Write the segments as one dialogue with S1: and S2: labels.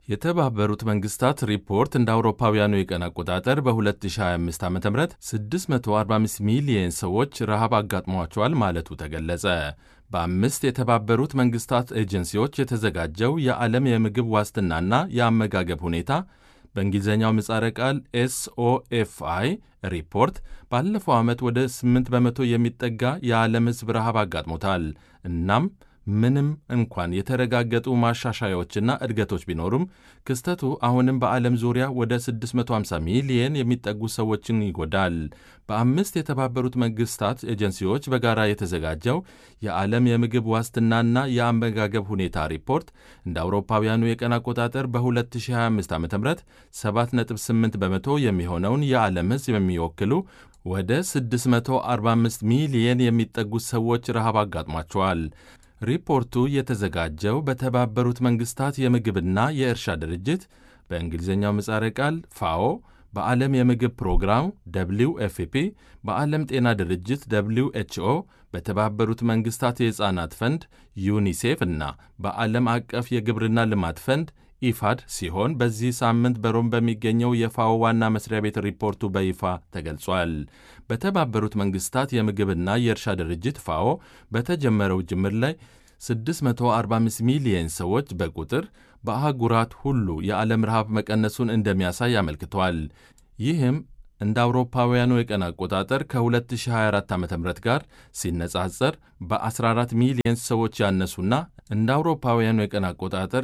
S1: የተባበሩት መንግስታት ሪፖርት እንደ አውሮፓውያኑ የቀን አቆጣጠር በ2025 ዓ ም 645 ሚሊየን ሰዎች ረሃብ አጋጥሟቸዋል ማለቱ ተገለጸ። በአምስት የተባበሩት መንግስታት ኤጀንሲዎች የተዘጋጀው የዓለም የምግብ ዋስትናና የአመጋገብ ሁኔታ በእንግሊዝኛው ምጻረ ቃል ኤስኦኤፍአይ ሪፖርት ባለፈው ዓመት ወደ 8 በመቶ የሚጠጋ የዓለም ሕዝብ ረሃብ አጋጥሞታል። እናም ምንም እንኳን የተረጋገጡ ማሻሻያዎችና እድገቶች ቢኖሩም ክስተቱ አሁንም በዓለም ዙሪያ ወደ 650 ሚሊየን የሚጠጉ ሰዎችን ይጎዳል። በአምስት የተባበሩት መንግስታት ኤጀንሲዎች በጋራ የተዘጋጀው የዓለም የምግብ ዋስትናና የአመጋገብ ሁኔታ ሪፖርት እንደ አውሮፓውያኑ የቀን አቆጣጠር በ2025 ዓ ም 7.8 በመቶ የሚሆነውን የዓለም ሕዝብ የሚወክሉ ወደ 645 ሚሊየን የሚጠጉ ሰዎች ረሃብ አጋጥሟቸዋል። ሪፖርቱ የተዘጋጀው በተባበሩት መንግስታት የምግብና የእርሻ ድርጅት በእንግሊዝኛው ምጻረ ቃል ፋኦ፣ በዓለም የምግብ ፕሮግራም ደብሊው ኤፍፒ፣ በዓለም ጤና ድርጅት ደብሊው ኤችኦ፣ በተባበሩት መንግስታት የሕፃናት ፈንድ ዩኒሴፍ እና በዓለም አቀፍ የግብርና ልማት ፈንድ ኢፋድ ሲሆን በዚህ ሳምንት በሮም በሚገኘው የፋኦ ዋና መስሪያ ቤት ሪፖርቱ በይፋ ተገልጿል። በተባበሩት መንግስታት የምግብና የእርሻ ድርጅት ፋኦ በተጀመረው ጅምር ላይ 645 ሚሊየን ሰዎች በቁጥር በአህጉራት ሁሉ የዓለም ረሃብ መቀነሱን እንደሚያሳይ አመልክቷል። ይህም እንደ አውሮፓውያኑ የቀን አቆጣጠር ከ2024 ዓ ም ጋር ሲነጻጸር በ14 ሚሊየን ሰዎች ያነሱና እንደ አውሮፓውያኑ የቀን አቆጣጠር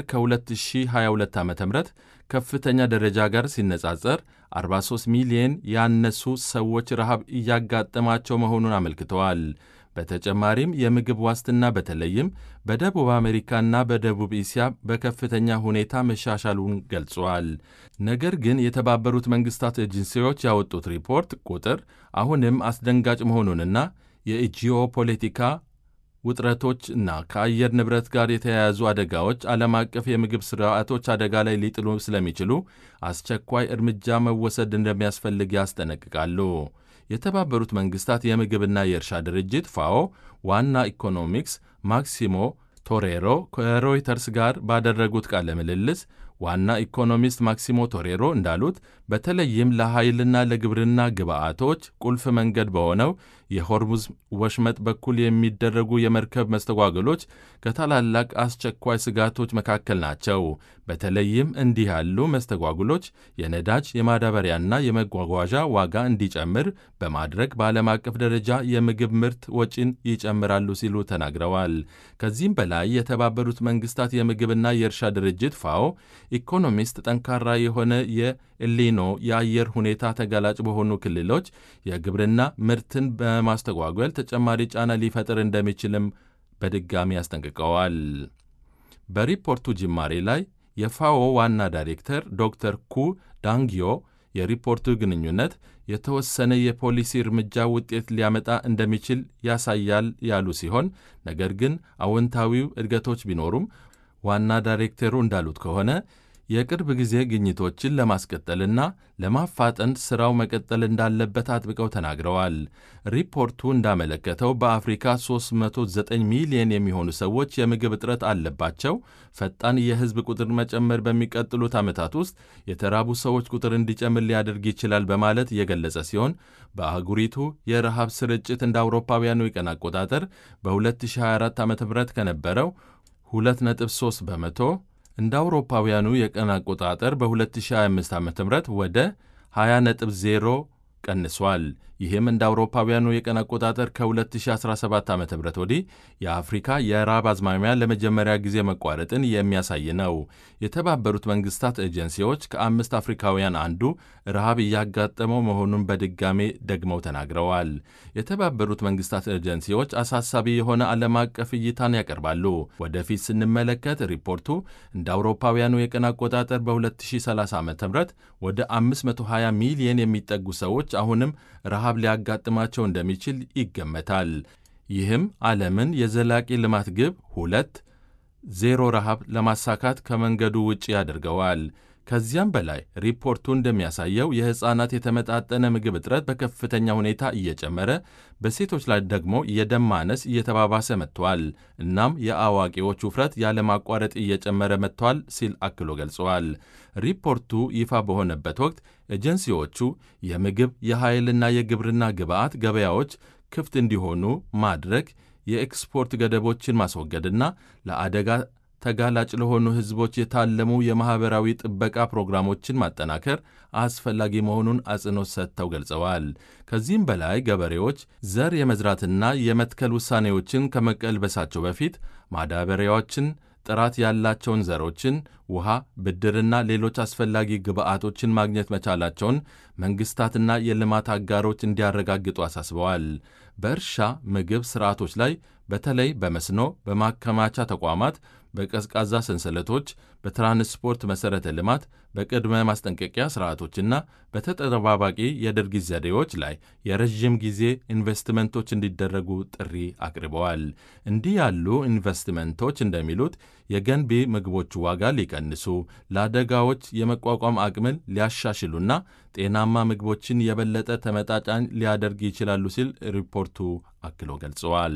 S1: ከ2022 ዓ ም ከፍተኛ ደረጃ ጋር ሲነጻጸር 43 ሚሊየን ያነሱ ሰዎች ረሃብ እያጋጠማቸው መሆኑን አመልክተዋል። በተጨማሪም የምግብ ዋስትና በተለይም በደቡብ አሜሪካና በደቡብ እስያ በከፍተኛ ሁኔታ መሻሻሉን ገልጿል። ነገር ግን የተባበሩት መንግስታት ኤጀንሲዎች ያወጡት ሪፖርት ቁጥር አሁንም አስደንጋጭ መሆኑንና የጂኦ ፖለቲካ ውጥረቶች እና ከአየር ንብረት ጋር የተያያዙ አደጋዎች ዓለም አቀፍ የምግብ ስርዓቶች አደጋ ላይ ሊጥሉ ስለሚችሉ አስቸኳይ እርምጃ መወሰድ እንደሚያስፈልግ ያስጠነቅቃሉ። የተባበሩት መንግስታት የምግብና የእርሻ ድርጅት ፋኦ ዋና ኢኮኖሚክስ ማክሲሞ ቶሬሮ ከሮይተርስ ጋር ባደረጉት ቃለ ምልልስ ዋና ኢኮኖሚስት ማክሲሞ ቶሬሮ እንዳሉት በተለይም ለኃይልና ለግብርና ግብዓቶች ቁልፍ መንገድ በሆነው የሆርሙዝ ወሽመጥ በኩል የሚደረጉ የመርከብ መስተጓገሎች ከታላላቅ አስቸኳይ ስጋቶች መካከል ናቸው። በተለይም እንዲህ ያሉ መስተጓጉሎች የነዳጅ የማዳበሪያና የመጓጓዣ ዋጋ እንዲጨምር በማድረግ በዓለም አቀፍ ደረጃ የምግብ ምርት ወጪን ይጨምራሉ ሲሉ ተናግረዋል። ከዚህም በላይ የተባበሩት መንግስታት የምግብና የእርሻ ድርጅት ፋኦ ኢኮኖሚስት ጠንካራ የሆነ የኤሊኖ የአየር ሁኔታ ተጋላጭ በሆኑ ክልሎች የግብርና ምርትን በማስተጓጎል ተጨማሪ ጫና ሊፈጥር እንደሚችልም በድጋሚ አስጠንቅቀዋል። በሪፖርቱ ጅማሬ ላይ የፋኦ ዋና ዳይሬክተር ዶክተር ኩ ዳንጊዮ የሪፖርቱ ግንኙነት የተወሰነ የፖሊሲ እርምጃ ውጤት ሊያመጣ እንደሚችል ያሳያል ያሉ ሲሆን ነገር ግን አዎንታዊው እድገቶች ቢኖሩም ዋና ዳይሬክተሩ እንዳሉት ከሆነ የቅርብ ጊዜ ግኝቶችን ለማስቀጠልና ለማፋጠን ሥራው መቀጠል እንዳለበት አጥብቀው ተናግረዋል። ሪፖርቱ እንዳመለከተው በአፍሪካ 309 ሚሊዮን የሚሆኑ ሰዎች የምግብ እጥረት አለባቸው። ፈጣን የሕዝብ ቁጥር መጨመር በሚቀጥሉት ዓመታት ውስጥ የተራቡ ሰዎች ቁጥር እንዲጨምር ሊያደርግ ይችላል በማለት የገለጸ ሲሆን በአህጉሪቱ የረሃብ ስርጭት እንደ አውሮፓውያኑ የቀን አቆጣጠር በ2024 ዓ ም ከነበረው 2.3 በመቶ እንደ አውሮፓውያኑ የቀን አቆጣጠር በ2025 ዓ ም ወደ 20.0 ቀንሷል። ይህም እንደ አውሮፓውያኑ የቀን አቆጣጠር ከ2017 ዓ ም ወዲህ የአፍሪካ የራብ አዝማሚያ ለመጀመሪያ ጊዜ መቋረጥን የሚያሳይ ነው። የተባበሩት መንግስታት ኤጀንሲዎች ከአምስት አፍሪካውያን አንዱ ረሃብ እያጋጠመው መሆኑን በድጋሜ ደግመው ተናግረዋል። የተባበሩት መንግስታት ኤጀንሲዎች አሳሳቢ የሆነ ዓለም አቀፍ እይታን ያቀርባሉ። ወደፊት ስንመለከት ሪፖርቱ እንደ አውሮፓውያኑ የቀን አቆጣጠር በ2030 ዓ ም ወደ 520 ሚሊየን የሚጠጉ ሰዎች አሁንም ረሃብ ሊያጋጥማቸው እንደሚችል ይገመታል። ይህም ዓለምን የዘላቂ ልማት ግብ ሁለት ዜሮ ረሃብ ለማሳካት ከመንገዱ ውጭ ያደርገዋል። ከዚያም በላይ ሪፖርቱ እንደሚያሳየው የሕፃናት የተመጣጠነ ምግብ እጥረት በከፍተኛ ሁኔታ እየጨመረ በሴቶች ላይ ደግሞ የደም ማነስ እየተባባሰ መጥቷል። እናም የአዋቂዎች ውፍረት ያለማቋረጥ እየጨመረ መጥቷል ሲል አክሎ ገልጸዋል። ሪፖርቱ ይፋ በሆነበት ወቅት ኤጀንሲዎቹ የምግብ የኃይልና የግብርና ግብዓት ገበያዎች ክፍት እንዲሆኑ ማድረግ፣ የኤክስፖርት ገደቦችን ማስወገድና ለአደጋ ተጋላጭ ለሆኑ ሕዝቦች የታለሙ የማኅበራዊ ጥበቃ ፕሮግራሞችን ማጠናከር አስፈላጊ መሆኑን አጽንኦት ሰጥተው ገልጸዋል። ከዚህም በላይ ገበሬዎች ዘር የመዝራትና የመትከል ውሳኔዎችን ከመቀልበሳቸው በፊት ማዳበሪያዎችን፣ ጥራት ያላቸውን ዘሮችን፣ ውሃ፣ ብድርና ሌሎች አስፈላጊ ግብዓቶችን ማግኘት መቻላቸውን መንግሥታትና የልማት አጋሮች እንዲያረጋግጡ አሳስበዋል። በእርሻ ምግብ ሥርዓቶች ላይ በተለይ በመስኖ፣ በማከማቻ ተቋማት፣ በቀዝቃዛ ሰንሰለቶች፣ በትራንስፖርት መሠረተ ልማት፣ በቅድመ ማስጠንቀቂያ ሥርዓቶችና በተጠባባቂ የድርጊት ዘዴዎች ላይ የረዥም ጊዜ ኢንቨስትመንቶች እንዲደረጉ ጥሪ አቅርበዋል። እንዲህ ያሉ ኢንቨስትመንቶች እንደሚሉት የገንቢ ምግቦቹ ዋጋ ሊቀንሱ፣ ለአደጋዎች የመቋቋም አቅምን ሊያሻሽሉና ጤናማ ምግቦችን የበለጠ ተመጣጣኝ ሊያደርግ ይችላሉ ሲል ሪፖርቱ አክሎ ገልጸዋል።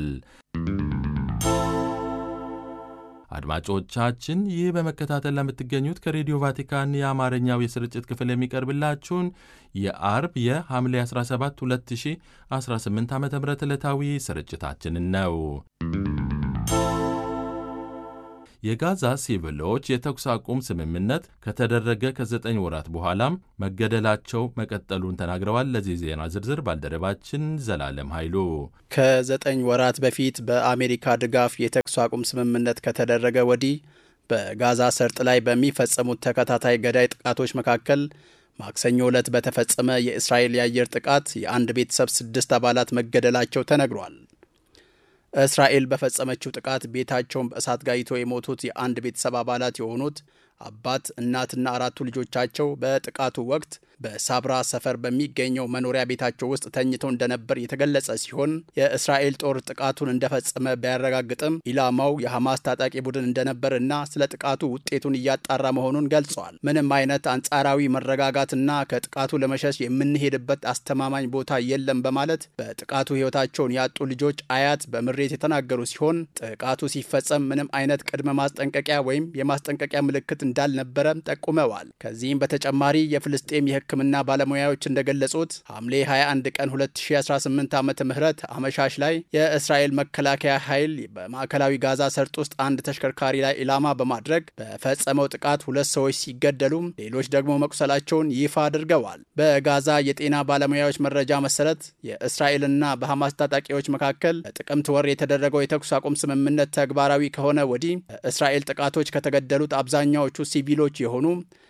S1: አድማጮቻችን ይህ በመከታተል ለምትገኙት ከሬዲዮ ቫቲካን የአማርኛው የስርጭት ክፍል የሚቀርብላችሁን የአርብ የሐምሌ 17 2018 ዓ ም ዕለታዊ ስርጭታችንን ነው። የጋዛ ሲቪሎች የተኩስ አቁም ስምምነት ከተደረገ ከዘጠኝ ወራት በኋላም መገደላቸው መቀጠሉን ተናግረዋል። ለዚህ ዜና ዝርዝር ባልደረባችን ዘላለም ኃይሉ።
S2: ከዘጠኝ ወራት በፊት በአሜሪካ ድጋፍ የተኩስ አቁም ስምምነት ከተደረገ ወዲህ በጋዛ ሰርጥ ላይ በሚፈጸሙት ተከታታይ ገዳይ ጥቃቶች መካከል ማክሰኞ ዕለት በተፈጸመ የእስራኤል የአየር ጥቃት የአንድ ቤተሰብ ስድስት አባላት መገደላቸው ተነግሯል። እስራኤል በፈጸመችው ጥቃት ቤታቸውን በእሳት ጋይቶ የሞቱት የአንድ ቤተሰብ አባላት የሆኑት አባት፣ እናትና አራቱ ልጆቻቸው በጥቃቱ ወቅት በሳብራ ሰፈር በሚገኘው መኖሪያ ቤታቸው ውስጥ ተኝተው እንደነበር የተገለጸ ሲሆን የእስራኤል ጦር ጥቃቱን እንደፈጸመ ቢያረጋግጥም ኢላማው የሐማስ ታጣቂ ቡድን እንደነበር እና ስለ ጥቃቱ ውጤቱን እያጣራ መሆኑን ገልጿል። ምንም አይነት አንጻራዊ መረጋጋትና ከጥቃቱ ለመሸሽ የምንሄድበት አስተማማኝ ቦታ የለም በማለት በጥቃቱ ሕይወታቸውን ያጡ ልጆች አያት በምሬት የተናገሩ ሲሆን ጥቃቱ ሲፈጸም ምንም አይነት ቅድመ ማስጠንቀቂያ ወይም የማስጠንቀቂያ ምልክት እንዳልነበረም ጠቁመዋል። ከዚህም በተጨማሪ የፍልስጤም የሕክምና ባለሙያዎች እንደገለጹት ሐምሌ 21 ቀን 2018 ዓ ም አመሻሽ ላይ የእስራኤል መከላከያ ኃይል በማዕከላዊ ጋዛ ሰርጥ ውስጥ አንድ ተሽከርካሪ ላይ ኢላማ በማድረግ በፈጸመው ጥቃት ሁለት ሰዎች ሲገደሉ ሌሎች ደግሞ መቁሰላቸውን ይፋ አድርገዋል። በጋዛ የጤና ባለሙያዎች መረጃ መሰረት የእስራኤልና በሐማስ ታጣቂዎች መካከል በጥቅምት ወር የተደረገው የተኩስ አቁም ስምምነት ተግባራዊ ከሆነ ወዲህ በእስራኤል ጥቃቶች ከተገደሉት አብዛኛዎቹ ሲቪሎች የሆኑ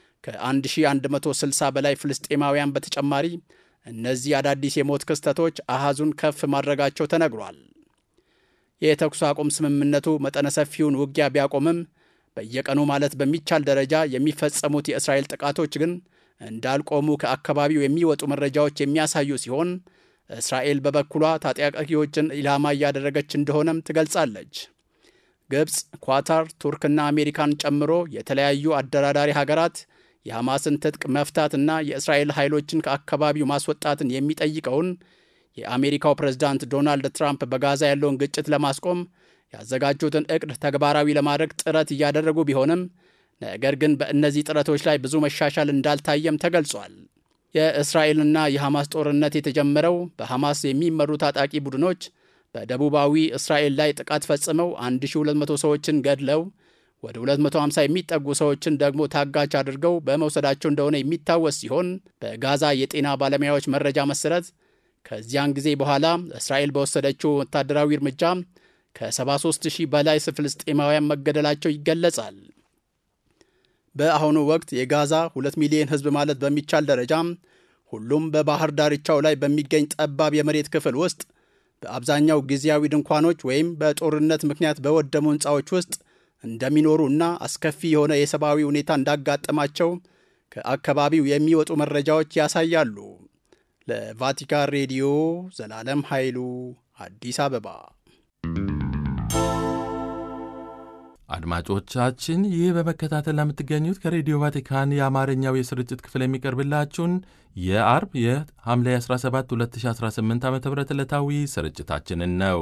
S2: ከ1160 በላይ ፍልስጤማውያን በተጨማሪ እነዚህ አዳዲስ የሞት ክስተቶች አሃዙን ከፍ ማድረጋቸው ተነግሯል። የተኩስ አቁም ስምምነቱ መጠነ ሰፊውን ውጊያ ቢያቆምም በየቀኑ ማለት በሚቻል ደረጃ የሚፈጸሙት የእስራኤል ጥቃቶች ግን እንዳልቆሙ ከአካባቢው የሚወጡ መረጃዎች የሚያሳዩ ሲሆን እስራኤል በበኩሏ ታጣቂዎችን ኢላማ እያደረገች እንደሆነም ትገልጻለች። ግብፅ፣ ኳታር፣ ቱርክና አሜሪካን ጨምሮ የተለያዩ አደራዳሪ ሀገራት የሐማስን ትጥቅ መፍታትና የእስራኤል ኃይሎችን ከአካባቢው ማስወጣትን የሚጠይቀውን የአሜሪካው ፕሬዝዳንት ዶናልድ ትራምፕ በጋዛ ያለውን ግጭት ለማስቆም ያዘጋጁትን እቅድ ተግባራዊ ለማድረግ ጥረት እያደረጉ ቢሆንም ነገር ግን በእነዚህ ጥረቶች ላይ ብዙ መሻሻል እንዳልታየም ተገልጿል። የእስራኤልና የሐማስ ጦርነት የተጀመረው በሐማስ የሚመሩ ታጣቂ ቡድኖች በደቡባዊ እስራኤል ላይ ጥቃት ፈጽመው 1200 ሰዎችን ገድለው ወደ 250 የሚጠጉ ሰዎችን ደግሞ ታጋች አድርገው በመውሰዳቸው እንደሆነ የሚታወስ ሲሆን በጋዛ የጤና ባለሙያዎች መረጃ መሰረት ከዚያን ጊዜ በኋላ እስራኤል በወሰደችው ወታደራዊ እርምጃ ከ73 ሺህ በላይ ፍልስጤማውያን መገደላቸው ይገለጻል። በአሁኑ ወቅት የጋዛ 2 ሚሊዮን ሕዝብ ማለት በሚቻል ደረጃ ሁሉም በባህር ዳርቻው ላይ በሚገኝ ጠባብ የመሬት ክፍል ውስጥ በአብዛኛው ጊዜያዊ ድንኳኖች ወይም በጦርነት ምክንያት በወደሙ ሕንፃዎች ውስጥ እንደሚኖሩ እና አስከፊ የሆነ የሰብአዊ ሁኔታ እንዳጋጠማቸው ከአካባቢው የሚወጡ መረጃዎች ያሳያሉ። ለቫቲካን ሬዲዮ ዘላለም ኃይሉ አዲስ አበባ።
S1: አድማጮቻችን ይህ በመከታተል ለምትገኙት ከሬዲዮ ቫቲካን የአማርኛው የስርጭት ክፍል የሚቀርብላችሁን የአርብ የሐምሌ 17 2018 ዓ ም ዕለታዊ ስርጭታችንን ነው።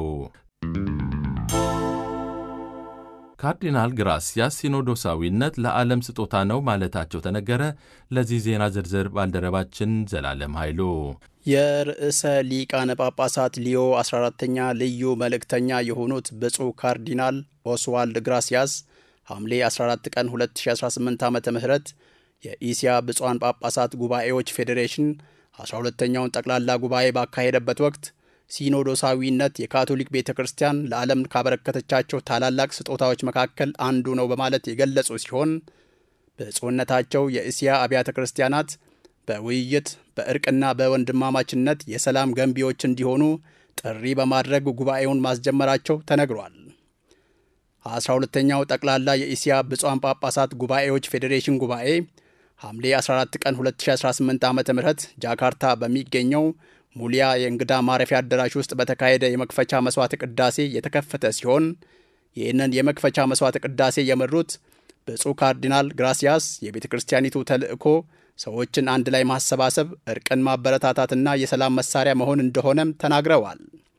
S1: ካርዲናል ግራሲያስ ሲኖዶሳዊነት ለዓለም ስጦታ ነው ማለታቸው ተነገረ። ለዚህ ዜና ዝርዝር ባልደረባችን ዘላለም ኃይሉ
S2: የርዕሰ ሊቃነ ጳጳሳት ሊዮ 14ተኛ ልዩ መልእክተኛ የሆኑት ብፁዕ ካርዲናል ኦስዋልድ ግራሲያስ ሐምሌ 14 ቀን 2018 ዓ ም የኢሲያ ብፁዓን ጳጳሳት ጉባኤዎች ፌዴሬሽን 12ተኛውን ጠቅላላ ጉባኤ ባካሄደበት ወቅት ሲኖዶሳዊነት የካቶሊክ ቤተ ክርስቲያን ለዓለም ካበረከተቻቸው ታላላቅ ስጦታዎች መካከል አንዱ ነው በማለት የገለጹ ሲሆን ብፁዕነታቸው የእስያ አብያተ ክርስቲያናት በውይይት በእርቅና በወንድማማችነት የሰላም ገንቢዎች እንዲሆኑ ጥሪ በማድረግ ጉባኤውን ማስጀመራቸው ተነግሯል። አስራ ሁለተኛው ጠቅላላ የኢሲያ ብፁዓን ጳጳሳት ጉባኤዎች ፌዴሬሽን ጉባኤ ሐምሌ 14 ቀን 2018 ዓ ም ጃካርታ በሚገኘው ሙሊያ የእንግዳ ማረፊያ አዳራሽ ውስጥ በተካሄደ የመክፈቻ መስዋዕት ቅዳሴ የተከፈተ ሲሆን ይህንን የመክፈቻ መስዋዕት ቅዳሴ የመሩት ብፁዕ ካርዲናል ግራሲያስ የቤተ ክርስቲያኒቱ ተልእኮ ሰዎችን አንድ ላይ ማሰባሰብ፣ እርቅን ማበረታታትና የሰላም መሳሪያ መሆን እንደሆነም ተናግረዋል።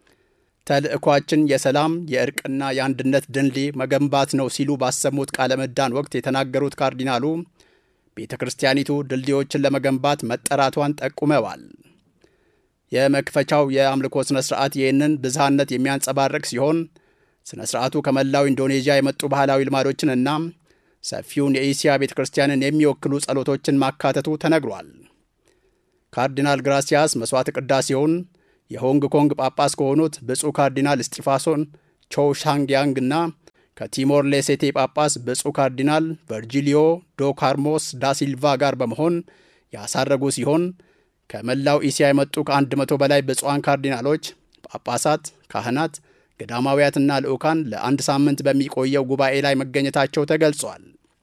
S2: ተልእኳችን የሰላም የእርቅና የአንድነት ድልድይ መገንባት ነው ሲሉ ባሰሙት ቃለ ምዕዳን ወቅት የተናገሩት ካርዲናሉ ቤተ ክርስቲያኒቱ ድልድዮችን ለመገንባት መጠራቷን ጠቁመዋል። የመክፈቻው የአምልኮ ሥነ ሥርዓት ይህንን ብዝሃነት የሚያንጸባርቅ ሲሆን ሥነ ሥርዓቱ ከመላው ኢንዶኔዥያ የመጡ ባህላዊ ልማዶችንና ሰፊውን የኢሲያ ቤተ ክርስቲያንን የሚወክሉ ጸሎቶችን ማካተቱ ተነግሯል። ካርዲናል ግራሲያስ መሥዋዕት ቅዳሴውን የሆንግ ኮንግ ጳጳስ ከሆኑት ብፁዕ ካርዲናል እስጢፋሶን ቾው ሻንግያንግ እና ከቲሞር ሌሴቴ ጳጳስ ብፁዕ ካርዲናል ቨርጂሊዮ ዶ ካርሞስ ዳሲልቫ ጋር በመሆን ያሳረጉ ሲሆን ከመላው ኢሲያ የመጡ ከአንድ መቶ በላይ ብፁዓን ካርዲናሎች፣ ጳጳሳት፣ ካህናት፣ ገዳማውያትና ልዑካን ለአንድ ሳምንት በሚቆየው ጉባኤ ላይ መገኘታቸው ተገልጿል።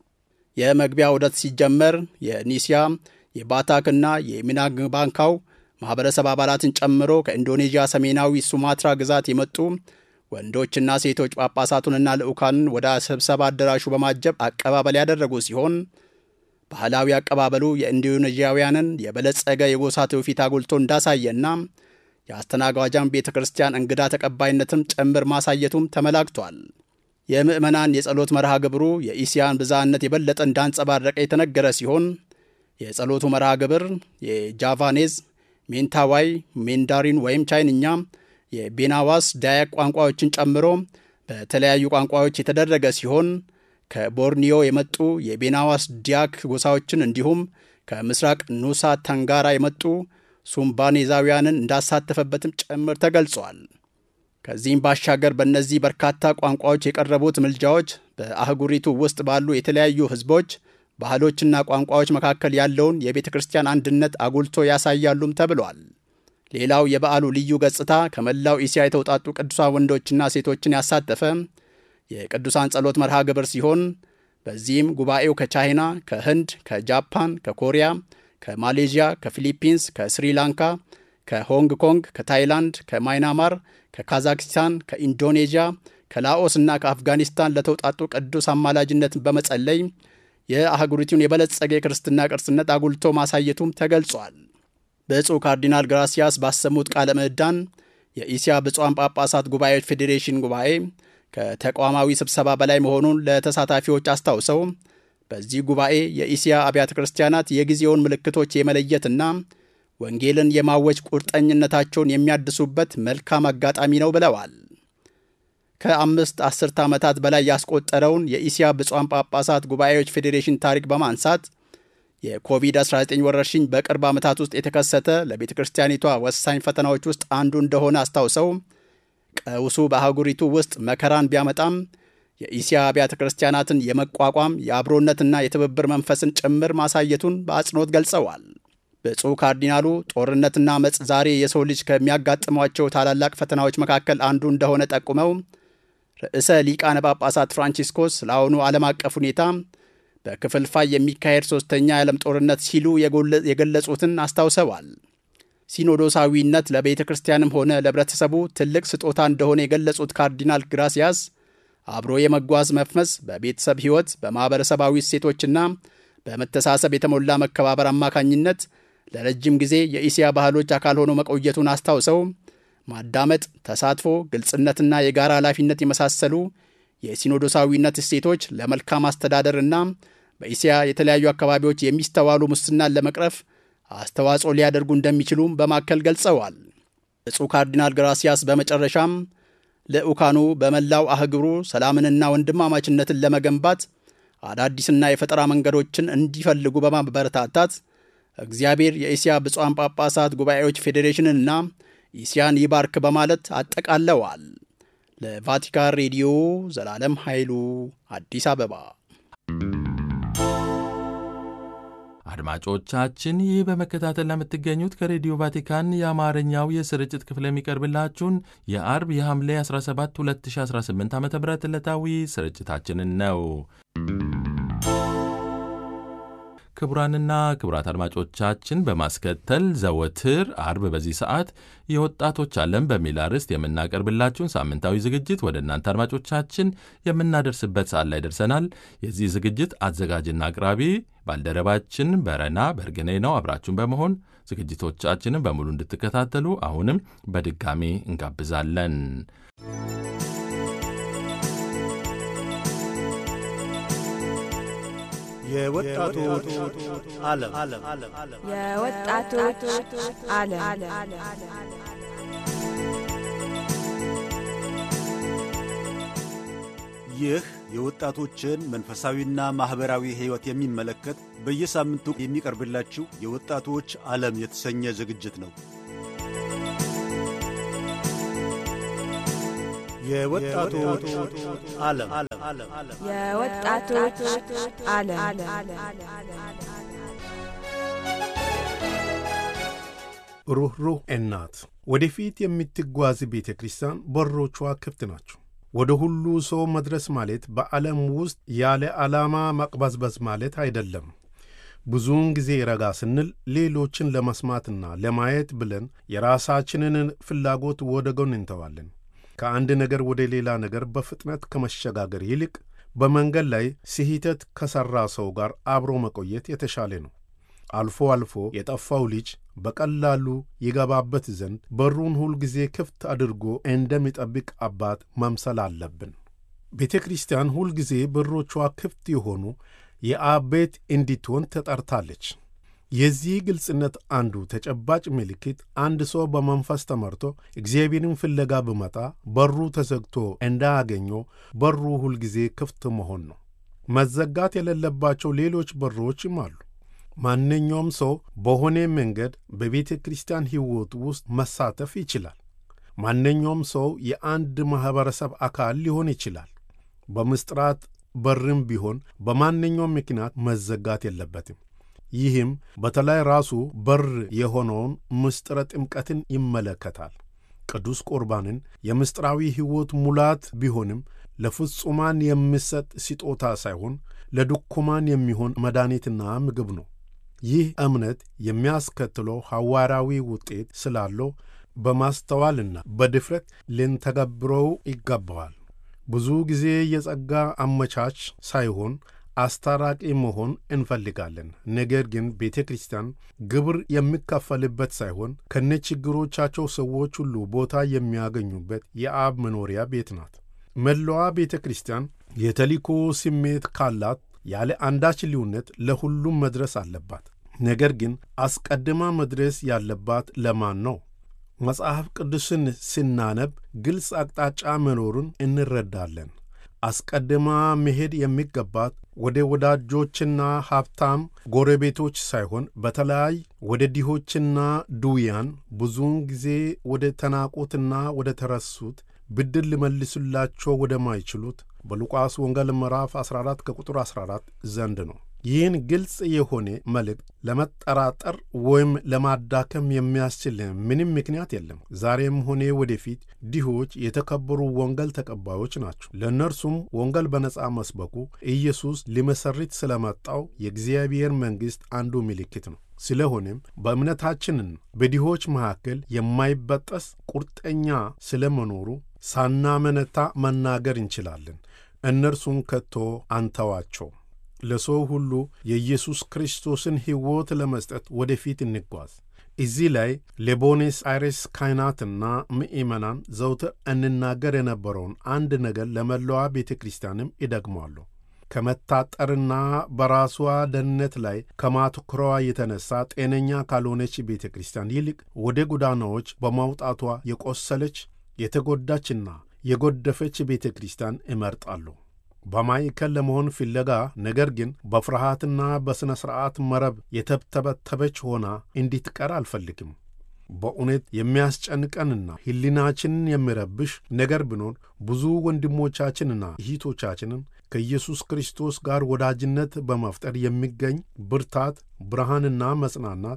S2: የመግቢያ ዑደት ሲጀመር የኒሲያ የባታክና የሚናግባንካው ማኅበረሰብ አባላትን ጨምሮ ከኢንዶኔዥያ ሰሜናዊ ሱማትራ ግዛት የመጡ ወንዶችና ሴቶች ጳጳሳቱንና ልዑካንን ወደ ስብሰባ አዳራሹ በማጀብ አቀባበል ያደረጉ ሲሆን ባህላዊ አቀባበሉ የኢንዶኔዥያውያንን የበለጸገ የጎሳ ትውፊት አጉልቶ እንዳሳየና የአስተናጋጃን ቤተ ክርስቲያን እንግዳ ተቀባይነትም ጭምር ማሳየቱም ተመላክቷል። የምዕመናን የጸሎት መርሃ ግብሩ የኢሲያን ብዝሃነት የበለጠ እንዳንጸባረቀ የተነገረ ሲሆን የጸሎቱ መርሃ ግብር የጃቫኔዝ፣ ሜንታዋይ፣ ሜንዳሪን ወይም ቻይንኛ፣ የቤናዋስ ዳያክ ቋንቋዎችን ጨምሮ በተለያዩ ቋንቋዎች የተደረገ ሲሆን ከቦርኒዮ የመጡ የቤናዋስ ዲያክ ጎሳዎችን እንዲሁም ከምስራቅ ኑሳ ተንጋራ የመጡ ሱምባኔዛውያንን እንዳሳተፈበትም ጭምር ተገልጿል። ከዚህም ባሻገር በእነዚህ በርካታ ቋንቋዎች የቀረቡት ምልጃዎች በአህጉሪቱ ውስጥ ባሉ የተለያዩ ሕዝቦች ባህሎችና ቋንቋዎች መካከል ያለውን የቤተ ክርስቲያን አንድነት አጉልቶ ያሳያሉም ተብሏል። ሌላው የበዓሉ ልዩ ገጽታ ከመላው እስያ የተውጣጡ ቅዱሳን ወንዶችና ሴቶችን ያሳተፈ የቅዱሳን ጸሎት መርሃ ግብር ሲሆን በዚህም ጉባኤው ከቻይና፣ ከህንድ፣ ከጃፓን፣ ከኮሪያ፣ ከማሌዥያ፣ ከፊሊፒንስ፣ ከስሪላንካ፣ ከሆንግ ኮንግ፣ ከታይላንድ፣ ከማይናማር፣ ከካዛክስታን፣ ከኢንዶኔዥያ፣ ከላኦስ እና ከአፍጋኒስታን ለተውጣጡ ቅዱስ አማላጅነትን በመጸለይ የአህጉሪቱን የበለጸገ የክርስትና ቅርስነት አጉልቶ ማሳየቱም ተገልጿል። ብፁዕ ካርዲናል ግራሲያስ ባሰሙት ቃለ ምዕዳን የኢሲያ ብፁዓን ጳጳሳት ጉባኤዎች ፌዴሬሽን ጉባኤ ከተቋማዊ ስብሰባ በላይ መሆኑን ለተሳታፊዎች አስታውሰው በዚህ ጉባኤ የኢሲያ አብያተ ክርስቲያናት የጊዜውን ምልክቶች የመለየትና ወንጌልን የማወጅ ቁርጠኝነታቸውን የሚያድሱበት መልካም አጋጣሚ ነው ብለዋል። ከአምስት አስርተ ዓመታት በላይ ያስቆጠረውን የኢሲያ ብፁዓን ጳጳሳት ጉባኤዎች ፌዴሬሽን ታሪክ በማንሳት የኮቪድ-19 ወረርሽኝ በቅርብ ዓመታት ውስጥ የተከሰተ ለቤተ ክርስቲያኒቷ ወሳኝ ፈተናዎች ውስጥ አንዱ እንደሆነ አስታውሰው ቀውሱ በአህጉሪቱ ውስጥ መከራን ቢያመጣም የኢሲያ አብያተ ክርስቲያናትን የመቋቋም የአብሮነትና የትብብር መንፈስን ጭምር ማሳየቱን በአጽንኦት ገልጸዋል። ብፁዕ ካርዲናሉ ጦርነትና መጽ ዛሬ የሰው ልጅ ከሚያጋጥሟቸው ታላላቅ ፈተናዎች መካከል አንዱ እንደሆነ ጠቁመው ርዕሰ ሊቃነ ጳጳሳት ፍራንቺስኮስ ለአሁኑ ዓለም አቀፍ ሁኔታ በክፍልፋይ የሚካሄድ ሦስተኛ የዓለም ጦርነት ሲሉ የገለጹትን አስታውሰዋል። ሲኖዶሳዊነት ለቤተ ክርስቲያንም ሆነ ለሕብረተሰቡ ትልቅ ስጦታ እንደሆነ የገለጹት ካርዲናል ግራሲያስ አብሮ የመጓዝ መፍመስ በቤተሰብ ሕይወት በማኅበረሰባዊ እሴቶችና በመተሳሰብ የተሞላ መከባበር አማካኝነት ለረጅም ጊዜ የኢሲያ ባህሎች አካል ሆኖ መቆየቱን አስታውሰው ማዳመጥ፣ ተሳትፎ፣ ግልጽነትና የጋራ ኃላፊነት የመሳሰሉ የሲኖዶሳዊነት እሴቶች ለመልካም አስተዳደርና በኢሲያ የተለያዩ አካባቢዎች የሚስተዋሉ ሙስናን ለመቅረፍ አስተዋጽኦ ሊያደርጉ እንደሚችሉም በማከል ገልጸዋል። ብፁዕ ካርዲናል ግራሲያስ በመጨረሻም ልዑካኑ በመላው አህጉሩ ሰላምንና ወንድማማችነትን ለመገንባት አዳዲስና የፈጠራ መንገዶችን እንዲፈልጉ በማበረታታት እግዚአብሔር የኢሲያ ብፁዓን ጳጳሳት ጉባኤዎች ፌዴሬሽንንና ኢሲያን ይባርክ በማለት አጠቃለዋል። ለቫቲካን ሬዲዮ ዘላለም ኃይሉ አዲስ አበባ።
S1: አድማጮቻችን ይህ በመከታተል ለምትገኙት ከሬዲዮ ቫቲካን የአማርኛው የስርጭት ክፍል የሚቀርብላችሁን የአርብ የሐምሌ 17 2018 ዓ ም ዕለታዊ ስርጭታችንን ነው። ክቡራንና ክቡራት አድማጮቻችን በማስከተል ዘወትር አርብ በዚህ ሰዓት የወጣቶች ዓለም በሚል አርዕስት የምናቀርብላችሁን ሳምንታዊ ዝግጅት ወደ እናንተ አድማጮቻችን የምናደርስበት ሰዓት ላይ ደርሰናል። የዚህ ዝግጅት አዘጋጅና አቅራቢ ባልደረባችን በረና በርግኔ ነው። አብራችሁን በመሆን ዝግጅቶቻችንን በሙሉ እንድትከታተሉ አሁንም በድጋሚ እንጋብዛለን።
S3: የወጣቶች ዓለም
S4: የወጣቶች ዓለም
S3: ይህ የወጣቶችን መንፈሳዊና ማኅበራዊ ሕይወት የሚመለከት በየሳምንቱ የሚቀርብላችሁ የወጣቶች ዓለም የተሰኘ ዝግጅት ነው። የወጣቶች ዓለም
S4: የወጣቶች ዓለም
S5: ሩኅሩህ እናት ወደፊት የምትጓዝ ቤተ ክርስቲያን በሮቿ ክፍት ናቸው። ወደ ሁሉ ሰው መድረስ ማለት በዓለም ውስጥ ያለ ዓላማ መቅበዝበዝ ማለት አይደለም። ብዙውን ጊዜ ረጋ ስንል ሌሎችን ለመስማትና ለማየት ብለን የራሳችንን ፍላጎት ወደ ጎን እንተዋለን። ከአንድ ነገር ወደ ሌላ ነገር በፍጥነት ከመሸጋገር ይልቅ በመንገድ ላይ ስህተት ከሠራ ሰው ጋር አብሮ መቆየት የተሻለ ነው። አልፎ አልፎ የጠፋው ልጅ በቀላሉ ይገባበት ዘንድ በሩን ሁልጊዜ ክፍት አድርጎ እንደሚጠብቅ አባት መምሰል አለብን። ቤተ ክርስቲያን ሁልጊዜ በሮቿ ክፍት የሆኑ የአብ ቤት እንዲትሆን ተጠርታለች። የዚህ ግልጽነት አንዱ ተጨባጭ ምልክት አንድ ሰው በመንፈስ ተመርቶ እግዚአብሔርን ፍለጋ ብመጣ በሩ ተዘግቶ እንዳያገኘው በሩ ሁልጊዜ ክፍት መሆን ነው። መዘጋት የሌለባቸው ሌሎች በሮችም አሉ። ማንኛውም ሰው በሆነ መንገድ በቤተ ክርስቲያን ሕይወት ውስጥ መሳተፍ ይችላል። ማንኛውም ሰው የአንድ ማኅበረሰብ አካል ሊሆን ይችላል። በምስጢራት በርም ቢሆን በማንኛውም ምክንያት መዘጋት የለበትም። ይህም በተለይ ራሱ በር የሆነውን ምስጢረ ጥምቀትን ይመለከታል። ቅዱስ ቁርባንን የምስጢራዊ ሕይወት ሙላት ቢሆንም ለፍጹማን የሚሰጥ ስጦታ ሳይሆን ለድኩማን የሚሆን መድኃኒትና ምግብ ነው። ይህ እምነት የሚያስከትለው ሐዋርያዊ ውጤት ስላለው በማስተዋልና በድፍረት ልንተገብረው ይገባዋል። ብዙ ጊዜ የጸጋ አመቻች ሳይሆን አስታራቂ መሆን እንፈልጋለን። ነገር ግን ቤተ ክርስቲያን ግብር የሚከፈልበት ሳይሆን ከነችግሮቻቸው ሰዎች ሁሉ ቦታ የሚያገኙበት የአብ መኖሪያ ቤት ናት። መላዋ ቤተ ክርስቲያን የተልእኮ ስሜት ካላት ያለ አንዳች ልዩነት ለሁሉም መድረስ አለባት። ነገር ግን አስቀድማ መድረስ ያለባት ለማን ነው? መጽሐፍ ቅዱስን ስናነብ ግልጽ አቅጣጫ መኖሩን እንረዳለን። አስቀድማ መሄድ የሚገባት ወደ ወዳጆችና ሀብታም ጎረቤቶች ሳይሆን በተለይ ወደ ድሆችና ድውያን፣ ብዙውን ጊዜ ወደ ተናቁትና ወደ ተረሱት፣ ብድር ሊመልሱላቸው ወደማይችሉት በሉቃስ ወንጌል ምዕራፍ 14 ከቁጥር 14 ዘንድ ነው። ይህን ግልጽ የሆነ መልእክት ለመጠራጠር ወይም ለማዳከም የሚያስችል ምንም ምክንያት የለም። ዛሬም ሆነ ወደፊት ድሆች የተከበሩ ወንጌል ተቀባዮች ናቸው። ለእነርሱም ወንጌል በነጻ መስበኩ ኢየሱስ ሊመሰርት ስለመጣው የእግዚአብሔር መንግሥት አንዱ ምልክት ነው። ስለሆነም በእምነታችንን በድሆች መካከል የማይበጠስ ቁርጠኛ ስለመኖሩ ሳናመነታ መናገር እንችላለን። እነርሱን ከቶ አንተዋቸው። ለሰው ሁሉ የኢየሱስ ክርስቶስን ሕይወት ለመስጠት ወደፊት እንጓዝ። እዚህ ላይ ለቦኔስ አይሬስ ካህናትና ምእመናን ዘውትር እንናገር የነበረውን አንድ ነገር ለመላዋ ቤተ ክርስቲያንም ይደግሟሉ። ከመታጠርና በራሷ ደህንነት ላይ ከማትኩሯ የተነሳ ጤነኛ ካልሆነች ቤተ ክርስቲያን ይልቅ ወደ ጎዳናዎች በማውጣቷ የቆሰለች የተጎዳችና የጎደፈች ቤተ ክርስቲያን እመርጣሉ። በማዕከል ለመሆን ፍለጋ ነገር ግን በፍርሃትና በሥነ ሥርዓት መረብ የተብተበተበች ሆና እንዲትቀር አልፈልግም። በእውነት የሚያስጨንቀንና ሕሊናችንን የሚረብሽ ነገር ቢኖር ብዙ ወንድሞቻችንና እህቶቻችንን ከኢየሱስ ክርስቶስ ጋር ወዳጅነት በመፍጠር የሚገኝ ብርታት፣ ብርሃንና መጽናናት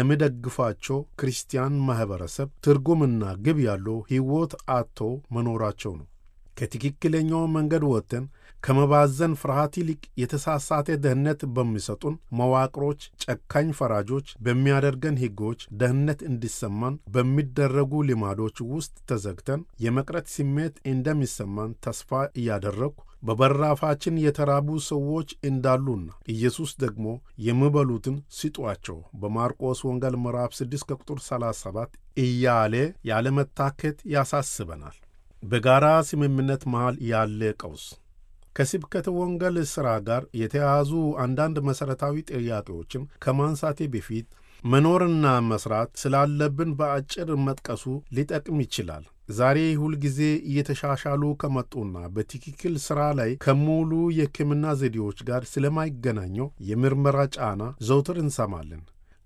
S5: የሚደግፋቸው ክርስቲያን ማኅበረሰብ ትርጉምና ግብ ያለው ሕይወት አጥቶ መኖራቸው ነው። ከትክክለኛው መንገድ ወጥተን ከመባዘን ፍርሃት ይልቅ የተሳሳተ ደህንነት በሚሰጡን መዋቅሮች፣ ጨካኝ ፈራጆች በሚያደርገን ሕጎች ደህንነት እንዲሰማን በሚደረጉ ልማዶች ውስጥ ተዘግተን የመቅረት ስሜት እንደሚሰማን ተስፋ እያደረግኩ በበራፋችን የተራቡ ሰዎች እንዳሉና ኢየሱስ ደግሞ የሚበሉትን ስጧቸው በማርቆስ ወንጌል ምዕራፍ 6 ከቁጥር 37 እያለ ያለመታከት ያሳስበናል። በጋራ ስምምነት መሃል ያለ ቀውስ ከስብከተ ወንጌል ሥራ ጋር የተያያዙ አንዳንድ መሠረታዊ ጥያቄዎችን ከማንሳቴ በፊት መኖርና መሥራት ስላለብን በአጭር መጥቀሱ ሊጠቅም ይችላል። ዛሬ ሁልጊዜ እየተሻሻሉ ከመጡና በትክክል ሥራ ላይ ከሙሉ የሕክምና ዘዴዎች ጋር ስለማይገናኘው የምርመራ ጫና ዘውትር እንሰማለን።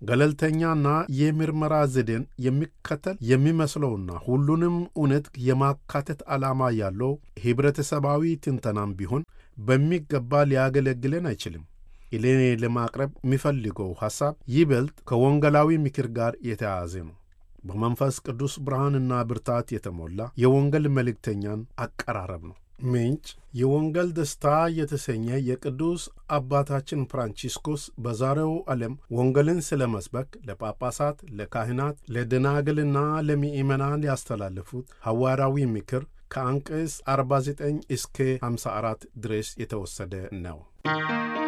S5: ገለልተኛና የምርመራ ዘዴን የሚከተል የሚመስለውና ሁሉንም እውነት የማካተት ዓላማ ያለው ኅብረተሰባዊ ትንተናም ቢሆን በሚገባ ሊያገለግለን አይችልም። እኔ ለማቅረብ የሚፈልገው ሐሳብ ይበልጥ ከወንጌላዊ ምክር ጋር የተያያዘ ነው። በመንፈስ ቅዱስ ብርሃንና ብርታት የተሞላ የወንጌል መልእክተኛን አቀራረብ ነው። ምንጭ የወንጌል ደስታ የተሰኘ የቅዱስ አባታችን ፍራንቺስኮስ በዛሬው ዓለም ወንጌልን ስለ መስበክ ለጳጳሳት፣ ለካህናት፣ ለደናግልና ለምእመናን ያስተላለፉት ሐዋርያዊ ምክር ከአንቀጽ 49 እስከ 54 ድረስ የተወሰደ ነው።